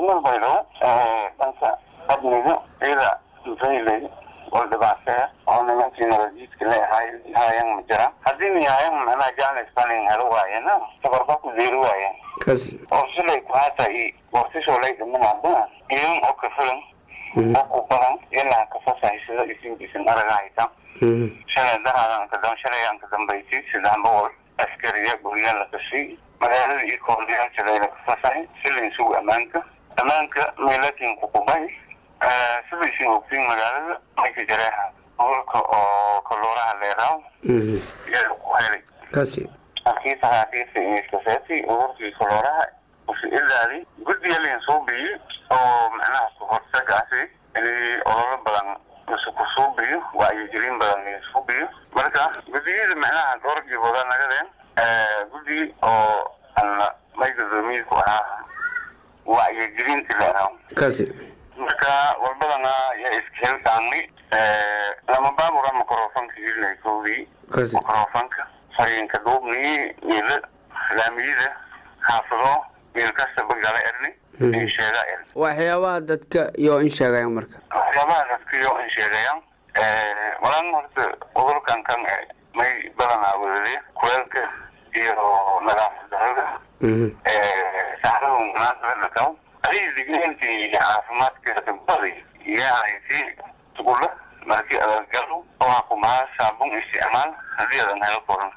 degmada baydhabo dhanka amniga iyada mufaylay oo dhibaatee oo nimankii nabadjiidka leehay hayan ma jiraan haddii nihayan macnaha jaanis banin helo waayena tabarba ku deeri waayeen kasi oo silay kuhaata i wartisoo lay dhimanadana iyon oo ka filan oo ku badan ilaa ka fasahaysada isin isin aragahayta shalay daraadan ka dam shalay aan ka dambaysay saddex boqol askariya gurya la gashay magaalada iyo koordiyaalshalayna ka fasahay silin sugu ammaanka ammaanka meelakin kukubay sida isin ogtiin magaalada mayka jareeha gobolka oo kalooraha leeraaw yaa ku helay kasi halkii saxaafiista iskaseeti ururkii kalooraha usi ilaali guddiyalin soo biyey oo macnaha hortagaasi inay ololo badan isu ku suubiyo wacyigelin badan isu biyo marka guddiyada macnaha goorgii wada nagadeen guddi oo ana may gudoomiyii ku ahaa wacyigelinta leeraw kasi marka walbadana yaa iska heltaanay lama baabura microfonka ilinay koodii kasi microfonka fariinka duubnii miila laamiyada xaafado miil kastaba gala erni in sheega erni waxyaabaha dadka iyo in sheegaya marka waxyaabaha dadkiyo in sheegayaan walan horta cudurkan kan eh, may badanaa wadade kuleelka iyo nadaafad darada saxdada munaasaba dhakaw adiga digniintii caafimaadka dambadi yaanaysi tugulla markii adagalo oo kumaa saabun isticmaal haddii adan helo koran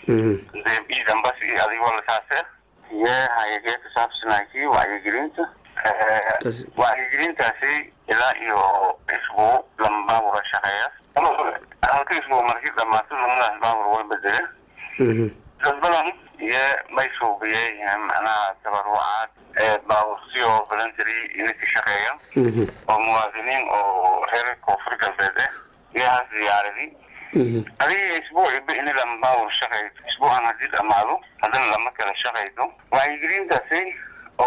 iidan bas iyo adigoo lasaase yee hayagee ka saabsanaakii wacyigelinta Kas- wacyigelintaasi ilaa iyo isbuu lama baabura shaqeeya halka isbuu markii dhamaato lamadaas baabur way bedele dad badan iyo may suubiyey macnaha tabarucaad ee baabursiyo voluntary inay ka shaqeeyaan oo muwaadiniin oo reer koonfur galbeed ah iyahaas diyaaradii adiga isbuuciba in lama baabur shaqayso isbuucan haddii dhamaado haddana lama kala shaqayso wacyigelintaasi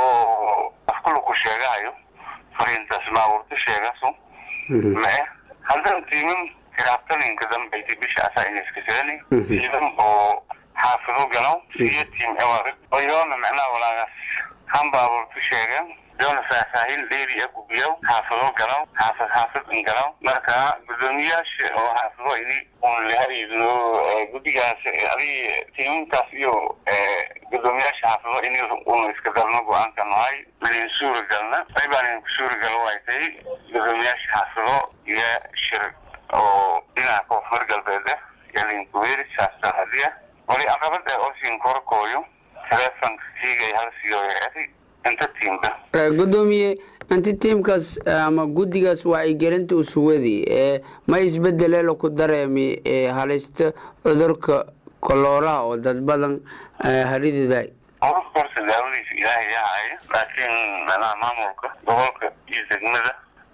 oo afkula ku sheegahayo fariintaas baaburta sheegaso mae haddana tiimam kiraabtaninka dambaysa bisha asaa inaskasani tiimam oo xaafido galaw iyo tiim ewarid oo yoona macnaha walaagaas han baaburta sheegan yoona faahfaahin dheeri ah gubiyaw xaafido galaw xaafid xaafid in galaw marka gudoomiyaasha oo xaafido ini un lahariidno guddigaas adi tiimamkaas iyo gudoomiyaasha xaafido ini un iska darno go-aanka nahay manin suura galna ay baanin ku suura gal waaytay gudoomiyaasha xaafido iyo shir oo dhinaca koonfur galbeed ah yalinkuweeri saastar hadiya wali caqabad ee osin korkooyo telefonka siigay hal siyo eri inta tiimba gudoomiye inti tiimkaas ama guddigaas wacyigelinta usuwadi ee ma isbedelelo ku dareemi ee halista cudurka kolooraha oo dad badan harididay cudurka horta daawadiisa ilaahay yahaya laakiin macnaha maamulka gobolka iyo degmada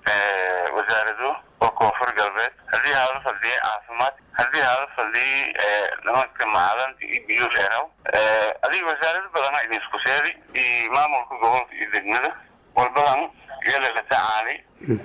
wasaarado oo koonfur galbeed haddii hala fadhiya caafimaad haddii hala fadhiya nimanka macalanta iyo biyo dheeraw adiga wasaarado badana idin isku seedi iyo maamulka gobolka iyo degmada walbadan iyala la tacaalay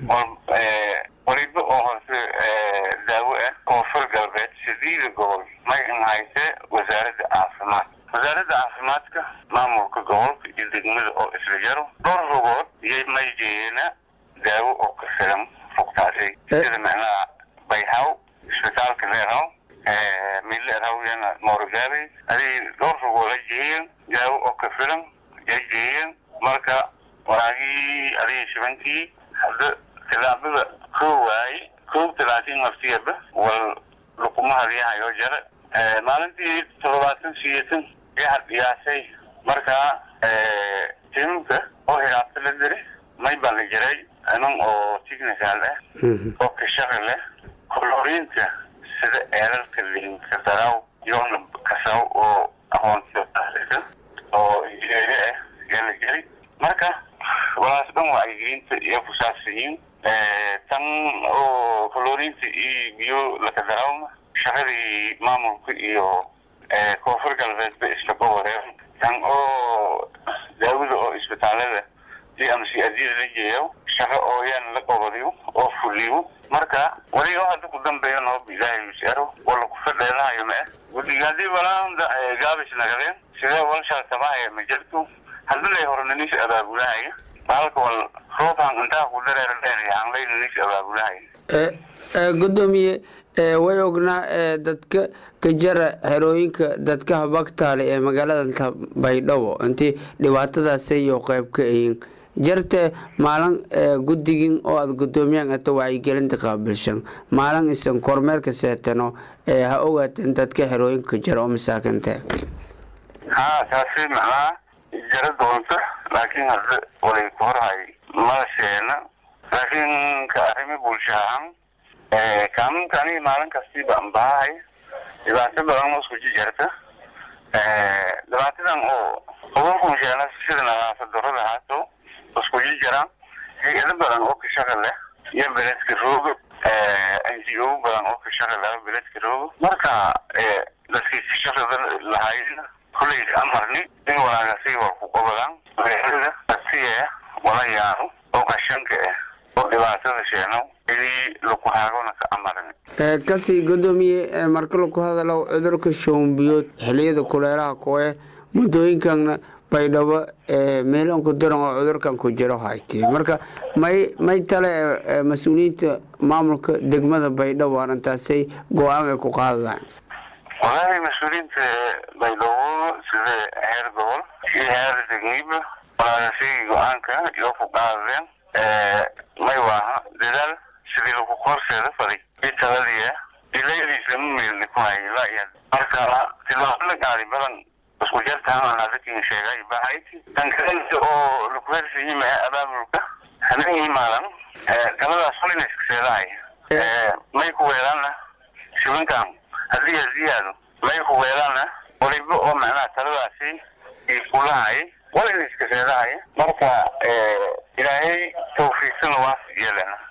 waliba oo hoose daawo ah koonfur galbeed sideeda gobol may in hayse wasaaradda caafimaad wasaaradda caafimaadka maamulka gobolka iyo degmada oo isla jaro dhowr rogood iyo may jeeyena daawo oo ka filan fogtaasay sida macnaha bayhaw isbitaalka leeraw mille erawyana moorogaabe adig dhowr rogood ay jeeyeen daawo oo ka filan ay jeeyeen marka waraagii adiga shibankii hadda tilaabada koo waaye koob talaatiin naftiyaba wal lukumahadiyahayoo jare maalintii toddobaatan siyeetan yaa dhiyaasay marka tiimka oo hiraabta la diri may baa la jiray inan oo technical ah oo ka shaqi leh koloriinta sida eerarka linka daraw yoona kasaw oo aqoonsiyo tahlisa oo injineeri ah yaa la jiri marka walaas dhan wacyigelinta iyo ku saabsan yihiin tan oo koloriinta iyo biyo laka darawma shaqadii maamulka iyo koonfur galbeedba isla goboleed tan oo daawada oo isbitaalada d m c adida la jeeyo shaqo oo yaan la gobodiyo oo fuliyo marka wali oo hadda ku dambeeya noob ilaahay misero wala ku fadheelahayo ma ah guddiga haddii walaanda gaabis nagadeen sidee walshaa tabahaya ma jirto haddii lay hornanis abaabulahaya halka wal roobaan intaa ku dareera dheer aan laynanis abaabulahay gudoomiye way ognaa dadka kajara xerooyinka dadka habagtaale ee magaalada baydhabo intii dhibaatadaas iyo qeyb ka ahiin jarte maalin guddigin oo aada gudoomiyaan ato wacyigelinta qaabilshan maalin isan kormeerka seetano ha ogaateen dadka xerooyinka jara oo masaakinte haa taasi macnaha jara doonta laakiin hadda walay ku horhay madasheena laakiin ka arrimi bulsho ahaan kaaminkaani maalin kastiiba anbahahay dhibaato badan oo isku jijarta dhibaatadan oo ugunkunsheena sida nadaafad darada haato isku jijara hay-ado badan oo kashaqa leh iyo beledka roogo n g o badan oo kashaqa leh beledka roogo marka dadkii kashaqada lahayn kulley amarni in walaagasi war ku qabadaan magaalada asiye wala yaaro oo qashanka ah oo dhibaatada sheeno inii laku haagona ka amarni kasi gudoomiye marka laku hadalo cudurka shoombiyood xiliyada kuleelaha koe muddooyinkan baydhabo meeloonku daran oo cudurkan ku jiro hayti marka may may tale mas-uuliyiinta maamulka degmada baydhabo arrintaasay go-aan ay ku qaadadaan walahi mas-uuliyiinta baydhabo sida heer gobol iyo heer degniba walaagasi go-aanka iyo ku qaadadeen may waaha dadaal sidii lagu korseeda faday i taladiya ilayadiisa mameelni ku hayla marka tilaabo la gaadi badan isku jartaan hadakin sheegay bahayti tan kalenta oo laku hersayima abaabulka habeen imaadan galadaas walina iska seedahay may ku weelaana shibankan haddii ziyaado may ku weelaana waliba oo macnaha taladaasi i kulahay walina iska seedahay marka ilaahay tawfiiqsana waas yeelana